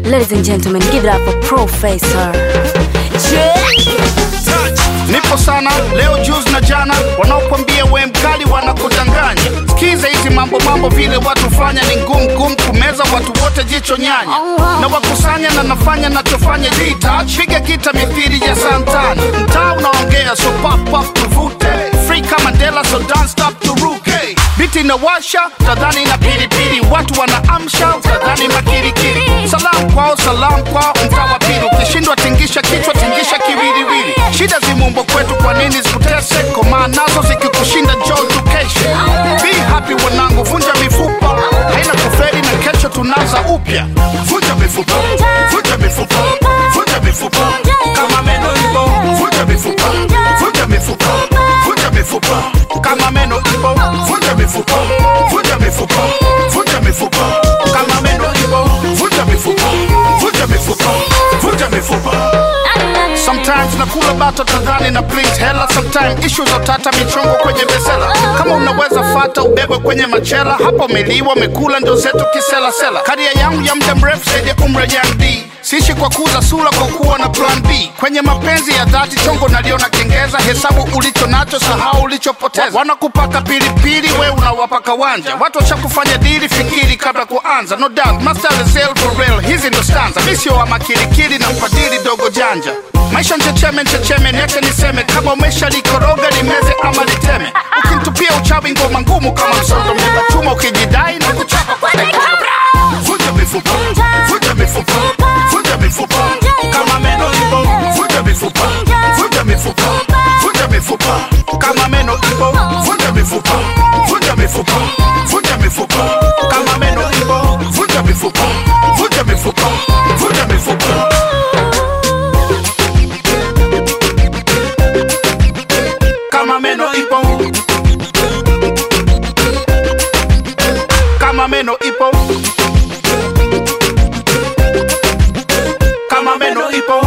Ladies and gentlemen, give it up for Professor. Nipo sana leo juzi na jana, wanaokwambia we mkali wanakudanganya. Sikiza hizi mambo mambo, vile watu fanya ni ngumu ngumu kumeza watu wote, jicho nyanya na wakusanya na nafanya nachofanya jita, piga kita mithili ya Santana, mtaa unaongea so pop pop tuvute, free kama Mandela so don't stop turuke, biti inawasha tadhani na pilipili, watu wanaamsha tadhani makirikiri, salam kwao salam kwao, mtaa wa pili, ukishindwa tingisha kichwa tingisha kiwiliwili, shida zimumbo kwetu, kwa nini zikutese? Komaa nazo zikikushinda njoo tukeshe, be happy wanangu, vunja mifupa, haina kuferi na kesho tunaanza upya, vunja mifupa, vunja mifupa, vunja mifupa, kama meno ipo, vunja mifupa, vunja mifupa, vunja mifupa, kama meno ipo, vunja mifupa, vunja mifupa, vunja mifupa, kama meno ipo, vunja mifupa, vunja mifupa, vunja mifupa. Sometimes nakula bato tadhani na print hela, sometimes issues za tata michongo kwenye besela. Kama unaweza fata ubebwe kwenye machela, hapo umeliwa umekula ndio zetu kisela sela. Karia yangu ya muda mrefu zaidi ya umri ya D Sishi kwa kuza sura kwa kuwa na plan B. Kwenye mapenzi ya dhati chongo naliona kengeza, hesabu ulicho nacho, sahau ulichopoteza. Wanakupaka pilipili, we unawapaka wanja. Watu washakufanya dili, fikiri kabla kuanza. No doubt, master is real for real. Hizi ndo stanza, mi sio wa makilikili na mfadhili dogo janja. Maisha nchecheme nchecheme, niache niseme, kama umesha likoroga limeze ama liteme. Ukinitupia uchawi ngoma ngumu kama msondo, mbeba chuma ukijidai na kuchapa kwa dakika. Vunja mifupa, vunja mifupa, vunja mifupa, kama meno ipo, vunja mifupa, vunja mifupa, vunja mifupa, kama meno ipo, vunja mifupa, vunja mifupa, vunja mifupa, kama meno ipo, vunja mifupa, vunja mifupa, vunja mifupa. Kama meno ipo, kama meno ipo, kama meno ipo.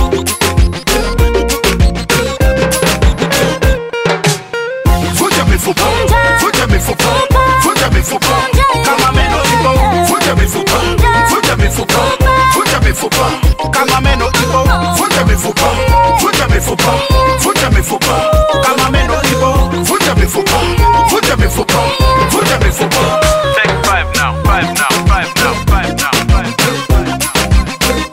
Vunja mifupa, vunja mifupa, vunja mifupa, kama meno ipo, vunja mifupa, vunja mifupa, vunja mifupa, kama meno ipo, vunja mifupa, vunja mifupa, vunja mifupa, kama meno ipo, vunja mifupa, vunja mifupa, vunja mifupa. Take five now, five now, five now, five now, five now.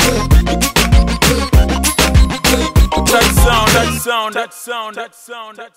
That sound, that sound, that sound, that sound, that